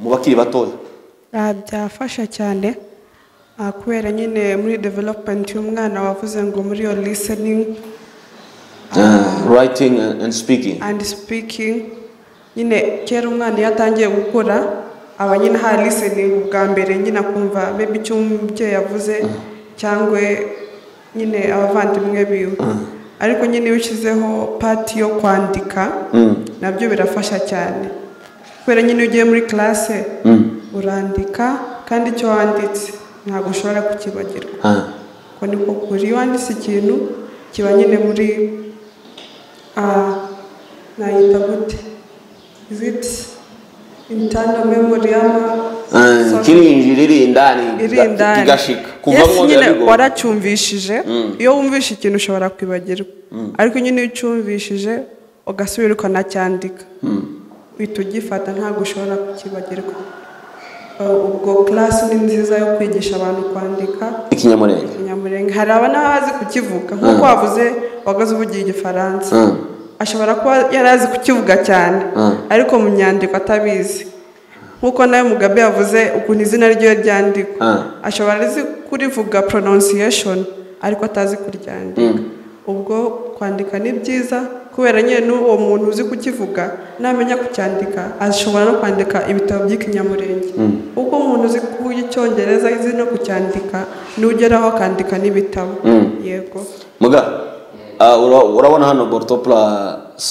mu bakiri batoya Ah, byafasha cyane ah, kubera nyine muri development y'umwana wavuze ngo muri iyo listening writing and speaking and speaking nyine kera umwana iyo atangiye gukura aba nyine hari listening bwa mbere nyine akumva maybe icyo umubyeyi yavuze cyangwa nyine abavandimwe biwe ariko nyine iyo ushyizeho pati yo kwandika nabyo birafasha cyane kubera nyine iyo ugiye muri classe urandika kandi icyo wanditse ntabwo ushobora kukibagirwa Ah. uko niko kuri iyo wanditse ikintu kiba nyine muri ah, nayita gute is it internal memory ama Ah, kirinjira iri indani iri indani kigashika Yes, kuvamo nyine biba bigoye waracyumvishije iyo wumvishe ikintu ushobora kwibagirwa ariko nyine iyo ucyumvishije ugasubira ukanacyandika uhita ugifata ntabwo ushobora kukibagirwa Uh, ubwo class ni nziza yo kwigisha abantu kwandika ikinyamurenge Ikinyamurenge hari aba n'abazi kukivuga nk'uko wavuze wagaze uvugira igifaransa Mm. ashobora kuba yari azi kukivuga cyane ariko mu nyandiko atabizi nk'uko nawe mugabe yavuze ukuntu izina ryiwe ryandikwa Mm. ashobora azi kurivuga pronunciation ariko atazi kuryandika ubwo kwandika ni byiza kubera nyine n'uwo muntu uzi kukivuga namenya kucyandika ashobora no kwandika ibitabo by'ikinyamurenge uko umuntu uzi kuvuga icyongereza azi no kucyandika n'ugeraho akandika n'ibitabo yego muga ah, ura- urabona hano bortopla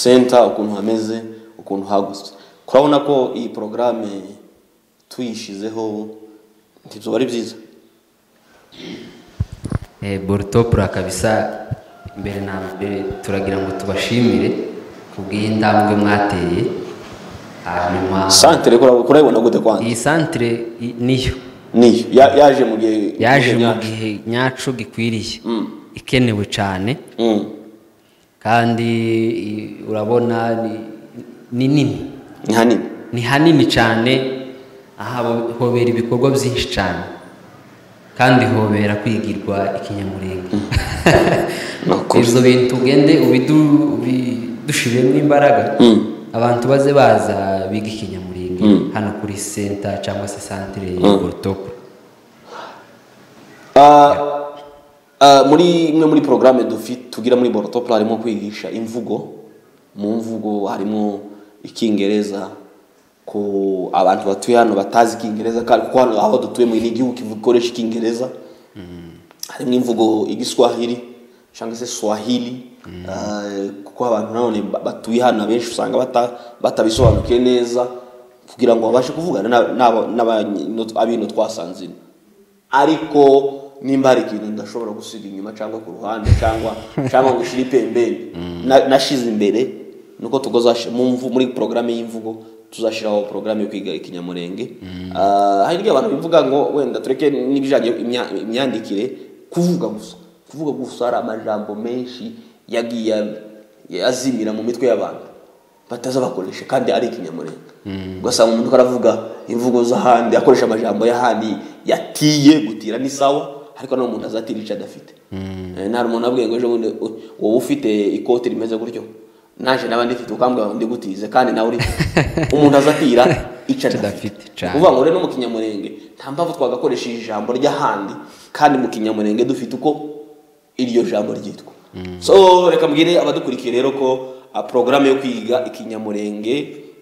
center ukuntu hameze ukuntu hagutse kurabona ko iyi porogaramu tuyishyizeho ntibyo ari byiza Eh, borutopura kabisa mbere na mbere turagira ngo tubashimire ku bw'indambwe mwateye hanyuma santere kura- kurayibona gute kwandi iyi santire i- niyo niyo ya- yaje mu gihe yaje mu gihe mu nyaco. gihe nyacu gikwiriye Mm. ikenewe cyane Mm. kandi i- urabona ni- ni nini ni hanini ni hanini cyane aha hobera ibikorwa byinshi cyane kandi hobera kwigirwa ikinyamurenge Murakoze. ibyo bintu ugende ubidu- ubidushiremo imbaraga Mm. abantu baze baza biga ikinyamurenge Mm. hano kuri senta cyangwa se santire ya Mm. gorotopu Ah, ah, muri imwe muri porogaramu dufite tugira muri borotopura harimo kwigisha imvugo mu mvugo harimo icyingereza ku abantu batuye hano batazi icyingereza kandi kuko hano aho dutuye mu ni igihugu gikoresha icyingereza harimo imvugo igiswahili cyangwa se swahili Ah, kuko abantu nanone ba- batuye hano abenshi usanga bata- batabisobanukiwe neza kugira ngo babashe kuvugana na- n'aba- n'abanye- abino twasanze ino ariko nimba hari ikintu ndashobora gusiga inyuma cyangwa ku ruhande cyangwa cyangwa ngo ushyire ipembeni Na- nashize imbere ni uko tugozashi- mu mvu- muri porogaramu y'imvugo tuzashyiraho porogaramu yo kwiga ikinyamurenge Ah, hari igihe abantu bivuga ngo wenda tureke n'ibijyanye imya- imyandikire kuvuga gusa kuvuga gusa hari amajambo menshi yagiye azimira mu mitwe y'abantu batazabakoresha kandi ari ikinyamurenge ugasanga umuntu ariko aravuga imvugo z'ahandi akoresha amajambo y'ahandi yatiye gutira ni sawa ariko none umuntu azatira icyo adafite Eh, nta umuntu abwiye ngo ejo bundi u- wowe ufite ikote rimeze gutyo naje naba ndifite ukambwira ngo ndigutize kandi nawe uri umuntu azatira icyo adafite adafite, cyane. Ni ukuvuga ngo rero no mu kinyamurenge nta mpamvu twagakoresha ijambo ry'ahandi kandi mu kinyamurenge dufite uko iryo jambo ryitwa so reka mbwire abadukurikiye rero ko ah, porogaramu yo kwiga ikinyamurenge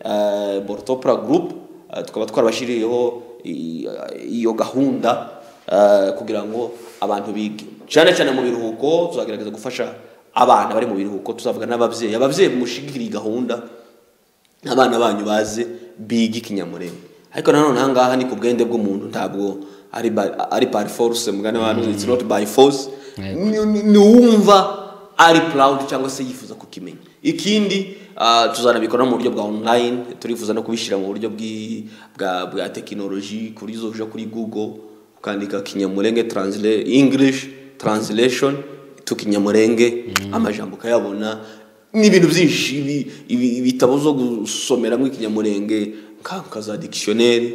ah, borotopura gurupu ah, tukaba twarabashyiriyeho i- ah, iyo gahunda ah, kugira ngo abantu bige cyane cyane mu biruhuko tuzagerageza gufasha abana bari mu biruhuko tuzavuga n'ababyeyi ababyeyi mushigikira iyi gahunda abana banyu baze biga ikinyamurenge ariko nanone aha ngaha ni ku bwende bw'umuntu ntabwo ari by- ari by force mugane wanyu it's not by force Ni- ni- niwumva ari proud cyangwa se yifuza kukimenya ikindi ah, tuzanabikora no mu buryo bwa online turifuza no kubishyira mu buryo bw'i- bwa bwa tekinoloji kuri zo uja kuri google ukandika kinyamurenge translate english translation to kinyamurenge amajambo ukayabona ni ibintu byinshi ibi- ibi- ibitabo zo gusomeramo ikinyamurenge nka nka za dikishoneri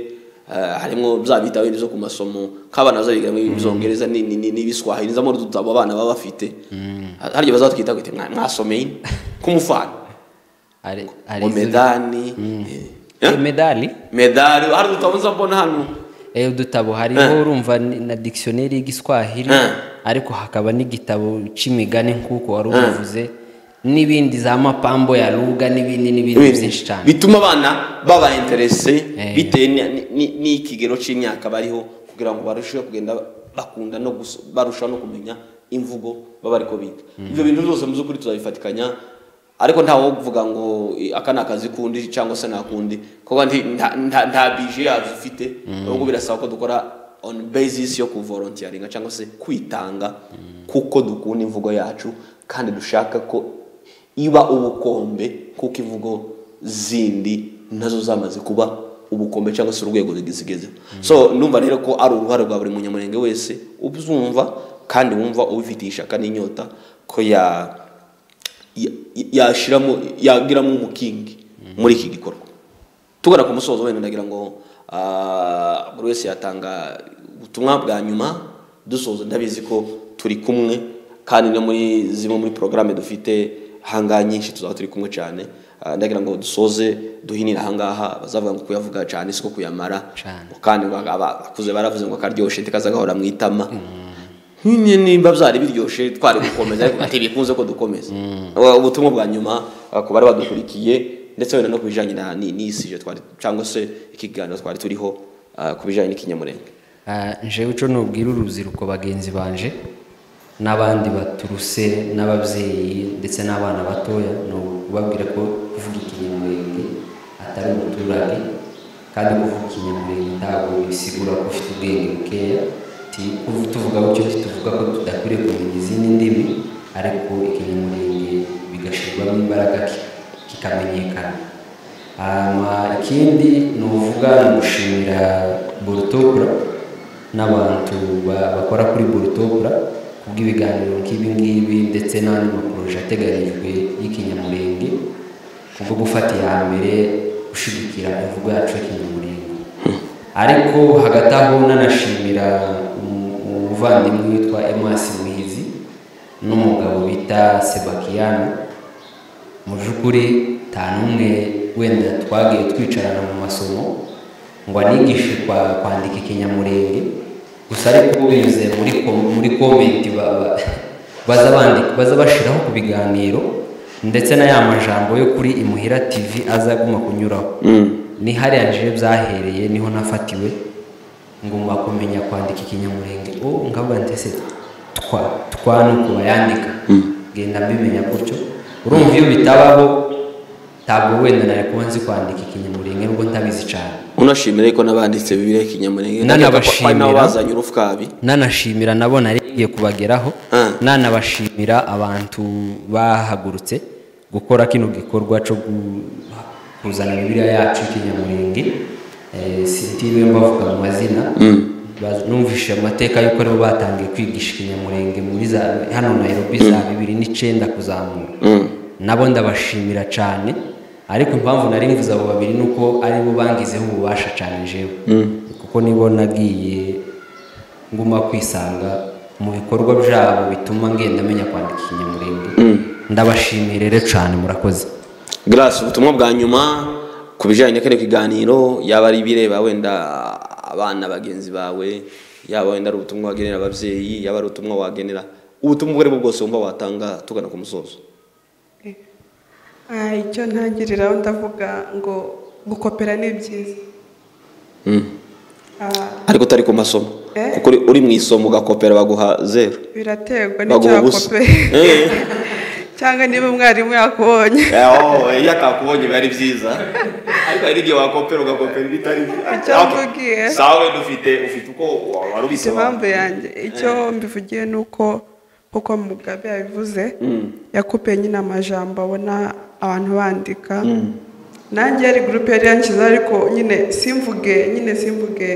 harimo bya bitabo bindi byo ku masomo nk'abana bazabigiramo ibizongereza ni- ni- ni- n'ibiswahili nizamo udutabo abana baba bafite hari igihe bazatwita ngo "Mwa- mwasomeye k'umufana Ari- ari- ngo medani eh, Eh, medali medali hari udutabo nza mbona hano Eh, udutabo hariho urumva ni- na dictionary y'igiswahili Eh. ariko hakaba n'igitabo c'imigani nk'uko wari ubivuze n'ibindi za mapambo ya ruga n'ibindi n'ibindi byinshi cyane bituma abana baba interese Eh. bitewe ni- ni- ni- n'ikigero cy'imyaka bariho kugira ngo barusheho kugenda bakunda no guso- barushaho no kumenya imvugo baba ariko biga ibyo bintu byose mu by'ukuri tuzabifatikanya ariko ntawe wo kuvuga ngo "Eh, aka ni akazi kundi cyangwa se nakundi kuko nti- nta- nta nta bije yabyo ufite ahubwo birasaba ko dukora on basis yo kuvolontiyaringa cyangwa se kwitanga kuko dukunda imvugo yacu kandi dushaka ko iba ubukombe kuko imvugo zindi nazo zamaze kuba ubukombe cyangwa se urwego zigezeho so numva rero ko ari uruhare rwa buri munyamurenge wese uzumva kandi wumva ubifitiye ishaka n'inyota ko ya ya- yashiramo yagiramo umukingi muri iki gikorwa tugana ku musozo wenda ndagira ngo ah, buri wese yatanga ubutumwa bwa nyuma dusoza ndabizi ko turi kumwe kandi no muri zimwe muri porogaramu dufite ahangaha nyinshi tuzaba turi kumwe cyane Ah, ndagira ngo dusoze duhinire ahangaha bazavuga ngo kuyavuga cyane siko kuyamara Cane. kandi ngo aba- abakuze baravuze ngo karyoshe ntikaza gahora mu itama nyine nimba byari biryoshye twari gukomeza ariko ati bikunze ko dukomeza Ubu- ubutumwa bwa nyuma uh, ku bari badukurikiye ndetse wenda no ku bijyanye na ni- n'isije twari cyangwa se ikiganiro twari turiho uh, ku bijyanye n'ikinyamurenge Ah, jewe ico nubwira urubyiruko bagenzi banje n'abandi baturuse n'ababyeyi ndetse n'abana batoya ni ukubabwira ko kuvuga ikinyamurenge atari umuturage kandi kuvuga ikinyamurenge ntabwo bisigura ko ufite ubwenge bukeya ti kuva tuvuga gutyo tuvuga ko tudakwiriye kumenya izindi ndimi ariko ikinyamurenge bigashyirwamo imbaraga ki- kikamenyekana hanyuma ikindi ni uvuga ni gushimira borutopura n'abantu ba- bakora kuri borutopura kubw'ibiganiro nk'ibi ngibi ndetse n'andi maporoje ateganyijwe y'ikinyamurenge kubwo gufata iya mbere gushyigikira imvugo yacu y'ikinyamurenge ariko hagati aho nanashimira umu- umuvandimwe witwa emasi muhizi n'umugabo bita sebakiyani mu by'ukuri nta n'umwe wenda twagiye twicarana mu masomo ngo anigishe kwa- kwandika ikinyamurenge gusa ariko binyuze muri kom- muri komenti ba- ba- baza bandika baza bashyiraho ku biganiro ndetse na ya majambo yo kuri imuhira tv azaguma kunyuraho ni hariya nje byahereye niho nafatiwe ngomba kumenya kwandika ikinyamurenge ubu ngavuga nti ese twa twa ni uko bayandika genda mbimenya gutyo urumva iyo bitabaho ntabwo wenda nari kuba nzi kwandika ikinyamurenge nubwo ntabizi cyane unashimira ko n'abanditse bibiriya ikinyamurenge Nanabashimira. Ari nabo bazanye urufwabi nanashimira nabo narigiye kubageraho Ah. nanabashimira abantu bahagurutse gukora kino gikorwa cyo gu- kuzana bibiliya yacu y'ikinyamurenge Eh, sitiriwe mbavuga mu mazina Baz- numvise amateka y'uko aribo batangiye kwigisha ikinyamurenge muri za hano nayirobi za bibiri n'icyenda kuzamura nabo ndabashimira cyane ariko impamvu nari mvuze abo babiri ni uko aribo bangizeho ububasha cyane jewe kuko nibo nagiye nguma kwisanga mu bikorwa byabo bituma ngenda menya kwandika ikinyamurenge ndabashimire rero cyane murakoze Grace ubutumwa bwa nyuma ku bijyanye na kano kiganiro yaba ari ibireba wenda abana bagenzi bawe yaba wenda ari ubutumwa wagenera ababyeyi yaba ari ubutumwa wagenera ubutumwa ubwo ari bwo bwose wumva watanga tugana ku musozo Ah, icyo ntangiriraho ndavuga ngo gukopera ni byiza Ah, ariko utari ku masomo Eh. kuko uri- uri mu isomo ugakopera baguha zeru biraterwa n'icyo baguha ubusa wakopeye Eh. cyangwa niba umwarimu yakubonye aho iyo atakubonye biba ari byiza ariko hari n'igihe wakopera ugakopera ibitari Icyo Ah, okay. mvugiye. sawa wenda ufite ufite uko wari Mfite impamvu yanjye icyo mbivugiye ni uko kuko mugabe yabivuze yakupeye nyine amajambo abona abantu bandika nanjye yari gurupe yari yanshyizeho ariko nyine simvuge nyine simvuge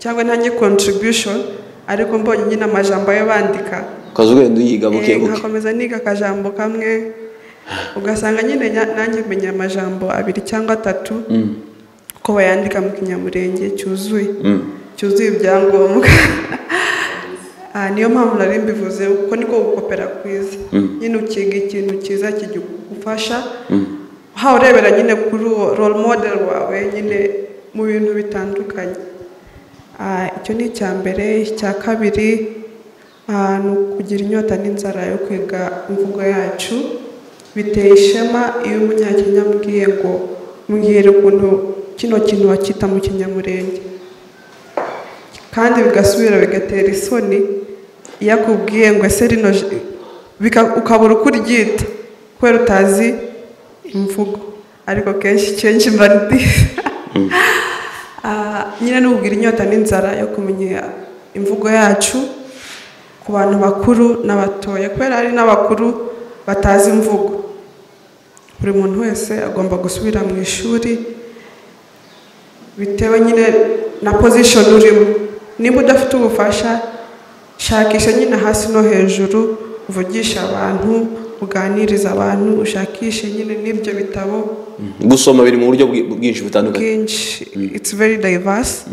cyangwa ntange contribution ariko mbonye nyine amajambo ayo bandika ukaza ugenda uyiga buke Eh, buke nkakomeza niga akajambo kamwe ugasanga nyine nya- nanjye menya amajambo abiri cyangwa atatu ko bayandika mu kinyamurenge cyuzuye cyuzuye ibyangombwa Ah, niyo mpamvu nari mbivuze kuko niko gukopera kwiza nyine ukiga ikintu cyiza kigufasha uhawe urebera nyine kuri uwo role model wawe nyine mu bintu bitandukanye Ah, icyo ni icya mbere icya kabiri ah, ni ukugira inyota n'inzara yo kwiga imvugo yacu biteye ishema iyo umunyakenya ambwiye ngo mbwira ukuntu kino kintu wakita mu kinyamurenge kandi bigasubira bigatera isoni iyo akubwiye ngo ese rino j- bika- ukabura uko uryita kubera utazi imvugo ariko kenshi kenshi mba ndi- Ah, nyine ni ukubwira inyota n'inzara yo kumenya imvugo yacu ku bantu bakuru n'abatoya kubera hari n'abakuru batazi imvugo buri muntu wese agomba gusubira mu ishuri bitewe nyine na position urimo niba udafite ubufasha shakisha nyine hasi no hejuru uvugisha abantu uganiriza abantu ushakishe nyine n'ibyo bitabo gusoma biri mu buryo bwi- bwinshi butandukanye bwinshi it's very diverse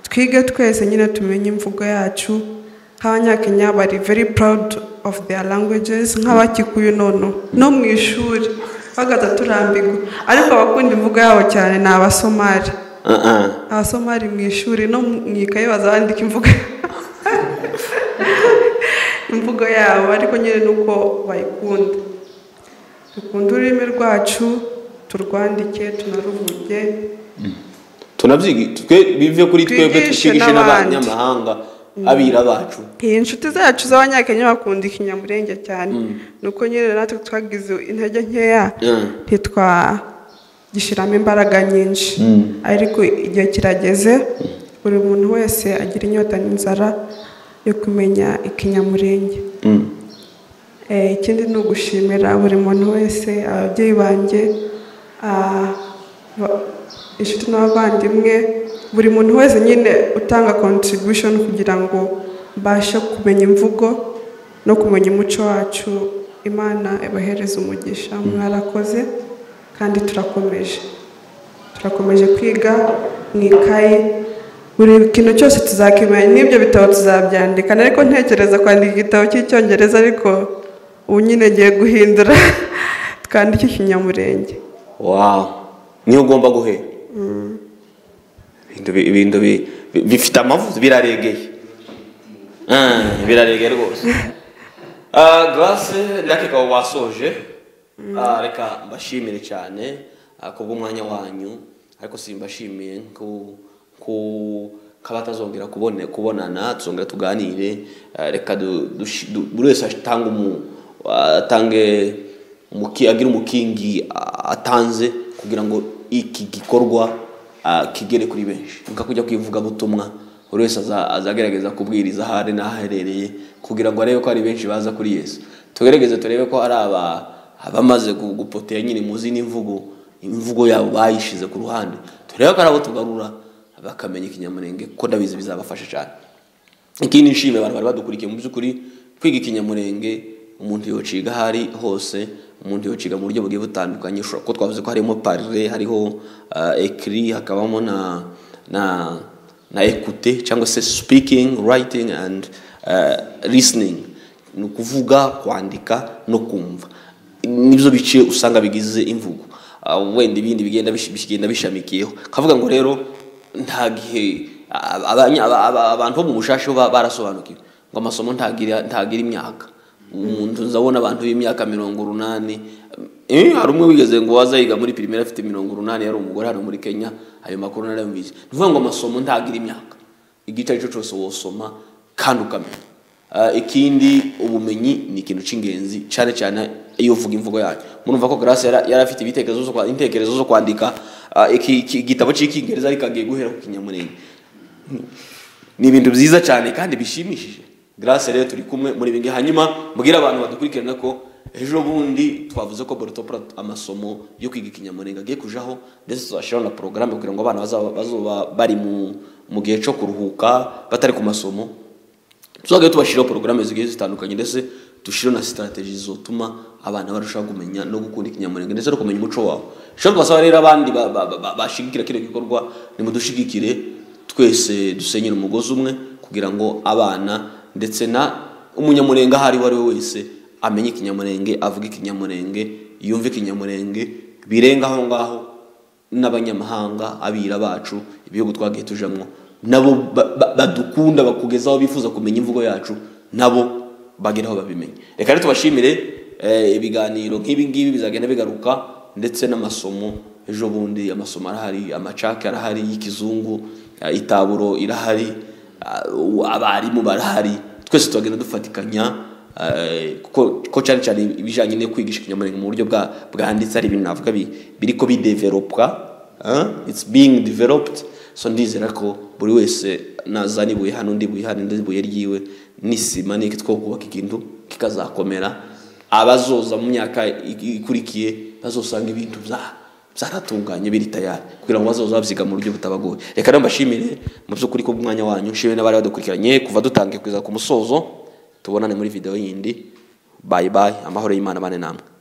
twige twese nyine tumenye imvugo yacu nk'abanyakenya bari very proud of their languages nk'abakikuyu nono no mu ishuri bagaza turambirwa ariko abakunda imvugo yabo cyane ni abasomali Ah, ah. abasomali mu ishuri no mu ikaye baza bandika imvugo imvugo yabo ariko nyine nuko bayikunda dukunde ururimi rwacu turwandike tunaruvuge tunabyigi twe bive kuri twebwe Twigishe twigishe n'abandi. n'abanyamahanga abira bacu iyi inshuti zacu z'abanyakenya bakunda ikinyamurenge cyane nuko nyine natwe twagize intege nkeya Mm. ntitwagishyiramo imbaraga nyinshi ariko igihe kirageze buri muntu wese agira inyota n'inzara yo kumenya ikinyamurenge Eh, ikindi ni ugushimira buri muntu wese ababyeyi banjye ah, ba- inshuti n'abavandimwe buri muntu wese nyine utanga contribution kugira ngo mbashe kumenya imvugo no kumenya umuco wacu imana ibahereze umugisha mwarakoze kandi turakomeje turakomeje kwiga mu ikaye buri kintu cyose tuzakimenya n'ibyo bitabo tuzabyandika ariko ntekereza kwandika igitabo cy'icyongereza ariko ubu nyine ngiye guhindura twandike ikinyamurenge wawu niho ugomba guhera ibintu bi- ibintu bi- bi- bifite amavuta biraregeye Ah, biraregeye rwose Ah, garase ndakeka ubu wasoje Ah, reka mbashimire cyane ah, kubw'umwanya wanyu ariko simbashimiye ku ku kaba atazongera kubone- kubonana tuzongera tuganire Ah, reka du- dushi- du- buri wese atange umu atange umuki- agira umukingi a- atanze kugira ngo iki gikorwa a, kigere kuri benshi nuko kujya kwivuga butumwa buri wese aza- azagerageza kubwiriza aho ari n'aho aherereye kugira ngo arebe ko ari benshi baza kuri yesu tugerageze turebe ko ari aba abamaze gu- gupotera nyine muzi n'imvugo imvugo yabo bayishize ku ruhande turebe ko ari abo tugarura bakamenya ikinyamurenge ko ndabizi bizabafasha cyane ikindi nshimira abantu bari badukurikiye mu by'ukuri kwiga ikinyamurenge umuntu yociga aho ari hose umuntu yociga mu buryo bugiye butandukanye ushobora kuko twavuze ko harimo parire hariho uh, ekiri hakabamo na na na ekute cyangwa se speaking writing and uh, listening ni ukuvuga kwandika no kumva nibyo bice usanga bigize imvugo Ah, wenda ibindi bigenda bish- bigenda bishamikiyeho kavuga ngo rero nta gihe a- abanya- aba- aba- abantu bo mu bushashe bo ba- barasobanukiwe ngo amasomo ntagira ntagira imyaka umuntu ndabona abantu b'imyaka mirongo urunani eh, hari umwe wigeze ngo wazayiga muri pirimeri afite mirongo urunani yari umugore hano muri kenya ayo makuru narayumvise ni ukuvuga ngo amasomo ntagira imyaka igice ari cyo cyose wosoma kandi ukamenya Ah, ikindi ubumenyi ni ikintu cy'ingenzi cyane cyane iyo uvuga imvugo yayo murumva ko grace yari yari afite ibitekerezo zo kwa- intekerezo zo kwandika ah, iki- iki- igitabo cy'icyingereza ariko agiye guhera ku kinyamurenge ni ibintu byiza cyane kandi bishimishije grace rero turi kumwe muri bingi hanyuma mbwira abantu badukurikirana ko ejo bundi twavuze ko borotopura amasomo yo kwiga ikinyamurenge agiye kujaho ndetse tuzashyiraho na porogaramu kugira ngo abana bazaba bazoba bari mu- mu gihe cyo kuruhuka batari ku masomo tuzajya tubashyiraho porogaramu zigiye zitandukanye ndetse dushyiraho na sitarategi zotuma abana barushaho kumenya no gukunda ikinyamurenge ndetse no kumenya umuco wabo rero tubasaba rero abandi ba- ba- ba- ba- bashigikira kino gikorwa nimudushigikire twese dusenyere umugozi umwe kugira ngo abana ndetse na umunyamurenge aho ari we ari we wese amenye ikinyamurenge avuge ikinyamurenge yumve ikinyamurenge birenga aho ngaho n'abanyamahanga abira bacu ibihugu twagiye tujamo nabo ba- ba- badukunda bakugezaho bifuza kumenya imvugo yacu nabo bageraho babimenye reka rero tubashimire eh, ibiganiro nk'ibi ngibi bizagenda bigaruka ndetse n'amasomo ejo bundi amasomo arahari amacake arahari y'ikizungu eh, itaburo irahari ah, u- abarimu barahari twese tubagenda dufatikanya Eh, kuko ko cyane cyane ibijyanye no kwigisha ikinyamurenge mu buryo bwa- bwanditse ari ibintu navuga bi- biri ko bidevelopwa eh? it's being developed so ndizera ko buri wese nazana ibuye hano ndi ibuye hano ndi ibuye ryiwe n'isima n'iki two kubaka ikintu kikazakomera abazoza mu myaka i- ikurikiye bazosanga ibintu bya byaratunganye biri tayari kugira ngo bazoze babyiga mu buryo butabagoye reka rero mbashimire mu by'ukuri ko umwanya wanyu nshimire n'abari badukurikiranye kuva dutangiye kugeza ku musozo tubonane muri video yindi bayi bayi amahoro y'imana bane namwe